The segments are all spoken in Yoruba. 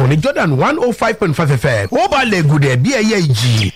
ìkànnì jordan one oh five point five fm ó balẹ̀ gùdẹ̀ bí ẹyẹ ìjì.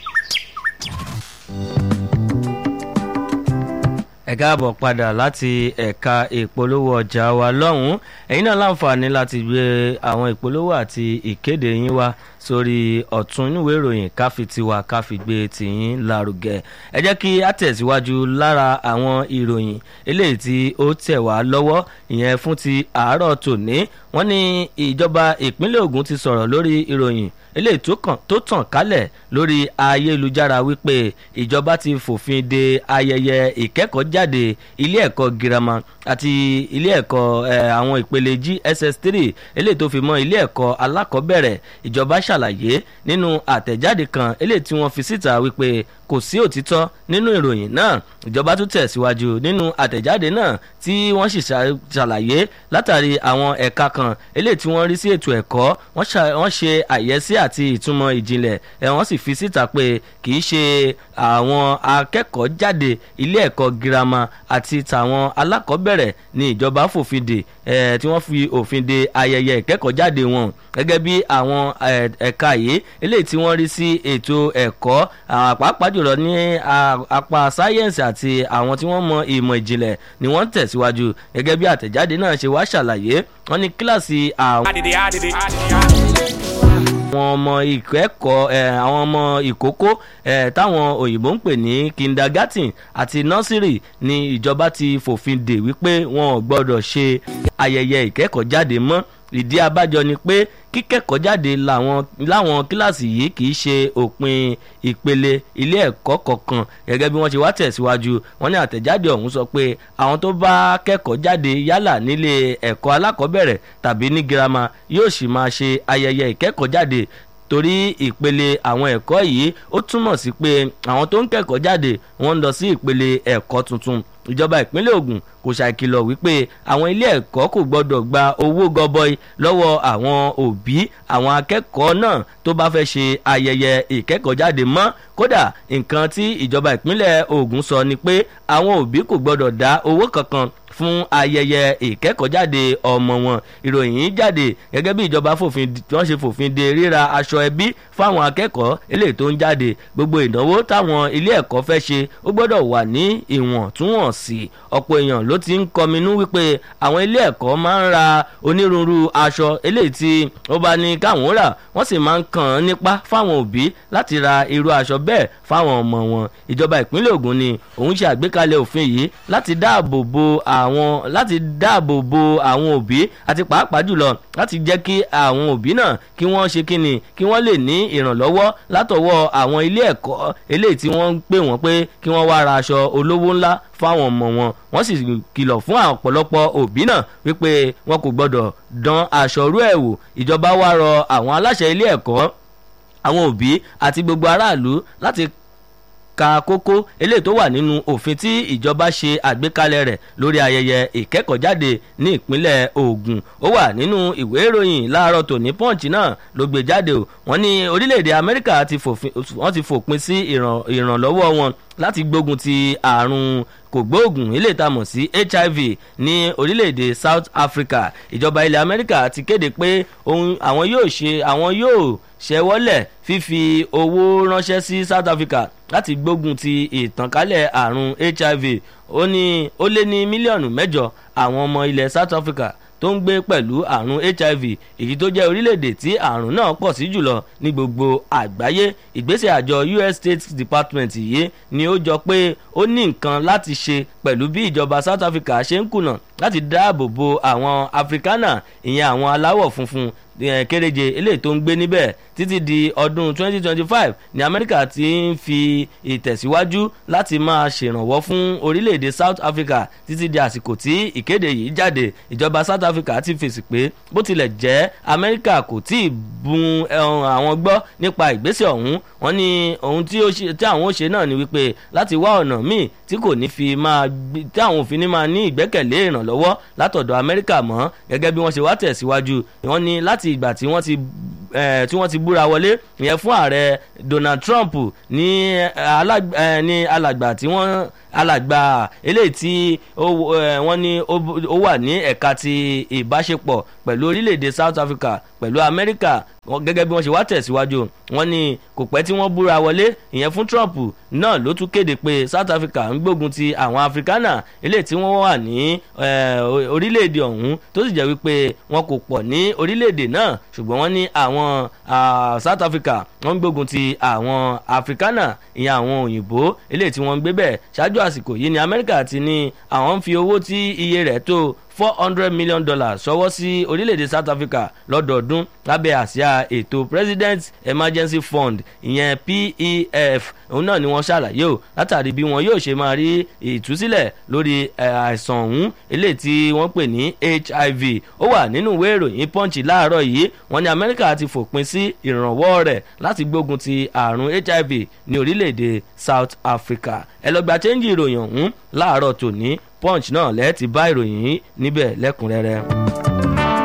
ẹ káàbọ̀ padà láti ẹ̀ka ìpolówó ọjà wa lọ́hùn-ún ẹ̀yin náà láǹfààní láti gbé àwọn ìpolówó àti ìkéde yín wá sórí ọ̀tún inúwé ìròyìn káfi tiwa káfi gbé tìyín lárugẹ ẹ jẹ́ kí á tẹ̀síwájú lára àwọn ìròyìn eléyìí tí ó tẹ̀ wá lọ́wọ́ ìyẹn fún ti àárọ̀ tòní wọ́n ní ìjọba ìpínlẹ̀ Ògùn ti sọ̀rọ̀ lórí ìròyìn eléyìí tó tàn kálẹ̀ lórí ayélujára wípé ìjọba ti fòfin de ayẹyẹ ìkẹ́kọ̀ọ́jáde ilé ẹ̀kọ́ girama àti ilé ẹ̀kọ́ àwọn ìpele GSS three eléyìí tó fi mọ́ ilé ẹ̀kọ́ alákọ̀ọ́bẹ̀rẹ̀ ìjọba ṣàlàyé nínú àtẹ̀jáde kan eléyìí tí wọ́n fi síta wípé kò sí òtítọ́ nínú ìròyìn náà ìjọba tún tẹ̀síwájú nínú àtẹ̀jáde náà tí wọ́n sì ṣàlàyé látàrí àwọn ẹ̀ka kan eléyìí tí wọ́n rí sí ètò ẹ̀kọ́ wọ́n ṣe àyẹ́sí àti ìtumọ̀ ìjìnlẹ̀ ẹ̀ wọ́n sì fi síta pé kì í ṣe àwọn akẹ́kọ̀ọ́ jáde ilé ẹ̀kọ́ girama àti tàwọn alákọ̀ọ́bẹ̀rẹ̀ ní ìjọba fòfin dè ẹ̀ tí wọ́n fi òfin de ayẹyẹ ìkẹ́kọ̀ọ́ jáde wọn gẹ́gẹ́ bí àwọn ẹ̀ka yìí eléyìí tí wọ́n rí sí ètò ẹ̀kọ́ pàápàá jùlọ ní apá sáyẹ́ǹsì àti àwọn tí wọ́n mọ ìmọ̀ ìjìnlẹ̀ ni wọ́n tẹ̀síwájú gẹ́gẹ́ bí àtẹ̀jáde náà ṣe wá ṣàlàyé wọ́n ní kíláàsì àwọn àwọn ọmọ ìkẹ́kọ̀ọ́ àwọn ọmọ ìkókó táwọn òyìnbó ń pè ní kindergarten àti nursery ni ìjọba ti fòfin dè wípé wọn ò gbọ́dọ̀ ṣe ayẹyẹ ìkẹ́kọ̀ọ́ jáde mọ́ ìdí abájọ ni pé kíkẹ́kọ̀ọ́ jáde láwọn kíláàsì yìí kì í ṣe òpin ìpele ilé ẹ̀kọ́ kọ̀ọ̀kan gẹ́gẹ́ bí wọ́n ṣe wá tẹ̀síwájú wọ́n ní àtẹ̀jáde ọ̀hún sọ pé àwọn tó bá kẹ́kọ̀ọ́ jáde yálà nílé ẹ̀kọ́ alákọ̀ọ́bẹ̀rẹ̀ tàbí ní girama yóò sì máa ṣe ayẹyẹ ìkẹ́kọ̀ọ́ jáde torí ìpele àwọn ẹ̀kọ́ yìí ó túmọ̀ sí pé àwọn tó ń kẹ́kọ̀ọ́ jáde wọ́n ń lọ sí ìpele ẹ̀kọ́ tuntun ìjọba ìpínlẹ̀ Ògùn kò ṣàkìlọ̀ wípé àwọn ilé ẹ̀kọ́ kò gbọ́dọ̀ gba owó gọbọi lọ́wọ́ àwọn òbí àwọn akẹ́kọ̀ọ́ náà tó bá fẹ́ ṣe ayẹyẹ ìkẹ́kọ̀ọ́jáde mọ́ kódà nǹkan tí ìjọba ìpínlẹ̀ Ògùn sọ ni pé àwọn òbí kò gbọ́dọ̀ dá owó kankan fún ayẹyẹ ìkẹ́kọ̀ọ́jáde ọmọ wọn ìròyìn yìí jáde gẹ́gẹ́ bí ìjọba fòfin wọ́n ṣe fòfin de ríra aṣọ ẹbí fáwọn akẹ́kọ̀ọ́ eléyìí tó ń jáde gbogbo ìnáwó táwọn ilé ẹ̀kọ́ fẹ́ ṣe ó gbọ́dọ̀ wà ní ìwọ̀ntúnwọ̀nsì ọ̀pọ̀ èèyàn ló ti ń kọminú wípé àwọn ilé ẹ̀kọ́ máa ń ra onírúurú aṣọ eléyìí tí ó bá ní káwọn rà wọ́n sì máa ń kàn án nípa fáwọn òbí láti ra irú aṣọ bẹ́ẹ̀ fáwọn ọmọ wọn ìjọba ìpínlẹ̀ Ògùn ni òun ṣe àgbékalẹ̀ òfin yìí láti dáàbò bo àwọn láti dáàbò bo àwọn òbí àti pàápàá jùlọ láti jẹ́ kí àwọn òbí náà kí wọ́n ṣe kíni kí wọ́n lè ní ìrànlọ́wọ́ látọwọ́ àwọn ilé ẹ̀kọ́ eléyìí tí wọ́n ń pè wọ́n pé kí wọ́n wá ra aṣọ olówó ńlá fáwọn ọmọ wọn wọ́n sì kìlọ̀ fún ọ̀pọ̀lọpọ̀ òbí náà wípé wọn kò gbọ́dọ̀ dán aṣọ rú ẹ̀ wò ìjọba wá rọ àwọn aláṣẹ ilé ẹ̀kọ́ àwọn òbí àti gbogbo aráàlú láti ka kókó eléyìí tó wà nínú òfin tí ìjọba ṣe àgbékalẹ̀ rẹ̀ lórí ayẹyẹ ìkẹ́kọ̀ọ́jáde ní ìpínlẹ̀ Ògùn ó wà nínú ìwé ìròyìn láàárọ̀ tòní Punch náà ló gbé jáde o wọ́n ní orílẹ̀-èdè Amẹ́ríkà wọ́n ti fòpin sí ìrànlọ́wọ́ wọn láti gbógun ti àrùn kògbóògùn ilé ìtamọ̀ sí HIV ní orílẹ̀-èdè South Africa ìjọba ilẹ̀ Amẹ́ríkà ti kéde pé àwọn yóò ṣe àwọn yóò ṣẹ́wọ́lẹ̀ fífi owó ránṣẹ́ sí South Africa láti gbógun ti ìtànkálẹ̀ àrùn HIV ó ní ó lé ní mílíọ̀nù mẹ́jọ àwọn ọmọ ilẹ̀ South Africa tó ń gbé pẹ̀lú àrùn HIV èyí tó jẹ́ orílẹ̀-èdè tí àrùn náà pọ̀ sí jùlọ ní gbogbo àgbáyé ìgbésẹ̀ àjọ US State Department yìí ni ó jọ pé ó ní nǹkan láti ṣe pẹ̀lú bí ìjọba South Africa ṣe ń kùnà láti dáàbò bo àwọn Afrikaner ìyẹn àwọn aláwọ̀ funfun kéréje eléyìí tó ń gbé níbẹ̀ títí di ọdún 2025 ní Amẹ́ríkà ti ń fi ìtẹ̀síwájú láti máa ṣèrànwọ́ fún orílẹ̀-èdè South Africa títí di àsìkò tí ìkéde yìí jáde ìjọba South Africa ti fèsì pé bó tilẹ̀ jẹ́ Amẹ́ríkà kò tí ì bun àwọn gbọ́ nípa ìgbésẹ̀ ọ̀hún wọ́n ní ohun tí àwọn ó ṣe náà ni wípé láti wá ọ̀nà míì tí kò ní fi máa tí àwọn òfin ní máa ní ìgbẹ́kẹ̀lé ìrànlọ́wọ́ látọ̀dọ̀ Amẹ́ríkà mọ́ gẹ́gẹ́ bí wọ́n ṣe wá tẹ̀síwájú wọ́n ní láti ìgbà tí wọ́n ti tí wọ́n ti búra wọlé ìyẹn fún ààrẹ Donald Trump ní alàgbà tí wọ́n alàgbà eléyìí tí wọ́n ní ó wà ní ẹ̀ka ti ìbáṣepọ̀ pẹ̀lú orílẹ̀-èdè south africa pẹ̀lú amẹ́ríkà gẹ́gẹ́ bí wọ́n ṣe wá tẹ̀síwájú wọ́n ní kò pẹ́ tí wọ́n búra wọlé ìyẹn fún trump náà ló tún kéde pé south africa ń gbógun ti àwọn afrikaner eléyìí tí wọ́n wà ní orílẹ̀-èdè ọ̀hún tó sì jẹ́ wípé wọn kò pọ̀ ní orílẹ̀-èdè náà ṣùgbọ́n wọ́n ní àwọn south africa wọ́n ń gbógun ti àwọn afrikaner ìyẹn àwọn òyìnbó eléyìí tí wọ́n ń gbé bẹ́ẹ̀ ṣáájú àsìkò yìí ní amẹ́ríkà ti ní àwọn ń fi owó tí iye rẹ̀ tó four hundred million dollars ṣọwọ́ sí orílẹ̀-èdè south africa lọ́dọọdún lábẹ́ àsíá ètò president emergency fund ìyẹn pef òun náà ni wọ́n ṣàlàyé o látàrí bí wọn yóò ṣe máa rí ìtúsílẹ̀ lórí àìsàn ọ̀hún eléyìí tí wọ́n pè ní hiv ó wà nínú ìwé ìròyìn punch láàárọ̀ yìí wọ́n ní amẹ́ríkà ti fòpin sí ìrànwọ́ rẹ̀ láti gbógun ti àrùn hiv ní orílẹ̀-èdè south africa ẹ lọ gba chẹ́ńjì ìròyìn ọ̀hún láàárọ̀ tòní punch náà lẹ́ẹ̀ ti bá ìròyìn yìí níbẹ̀ lẹ́kùnrẹ́rẹ́.